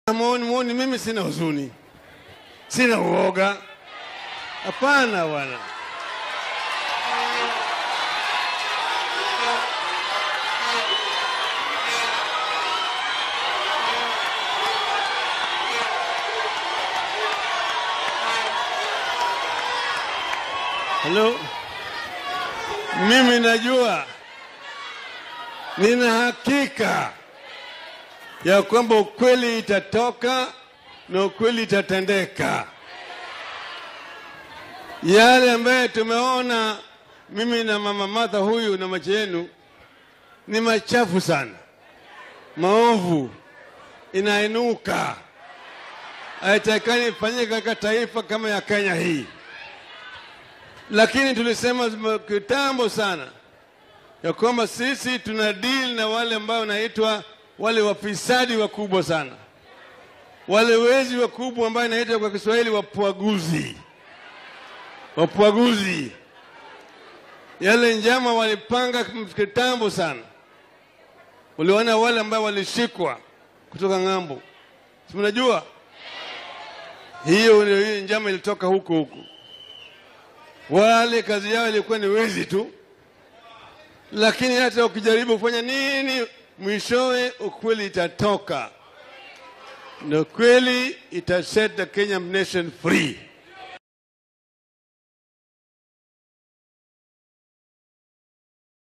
Muoni, muoni, mimi sina huzuni, sina uoga. Hapana bwana. Halo, mimi najua, nina hakika ya kwamba ukweli itatoka na ukweli itatendeka. Yale ambayo tumeona mimi na mama Martha huyu na macho yenu ni machafu sana, maovu, inainuka, haitakani ifanyike katika taifa kama ya Kenya hii. Lakini tulisema kitambo sana ya kwamba sisi tuna deal na wale ambao wanaitwa wale wafisadi wakubwa sana, wale wezi wakubwa ambao inaitwa kwa Kiswahili wapwaguzi, wapwaguzi. Yale njama walipanga kitambo sana. Uliona wale ambao walishikwa kutoka ng'ambo, si mnajua hiyo ndio hiyo njama ilitoka huko huko. Wale kazi yao ilikuwa ni wezi tu, lakini hata ukijaribu kufanya nini mwishowe ukweli itatoka na kweli ita set the Kenyan nation free.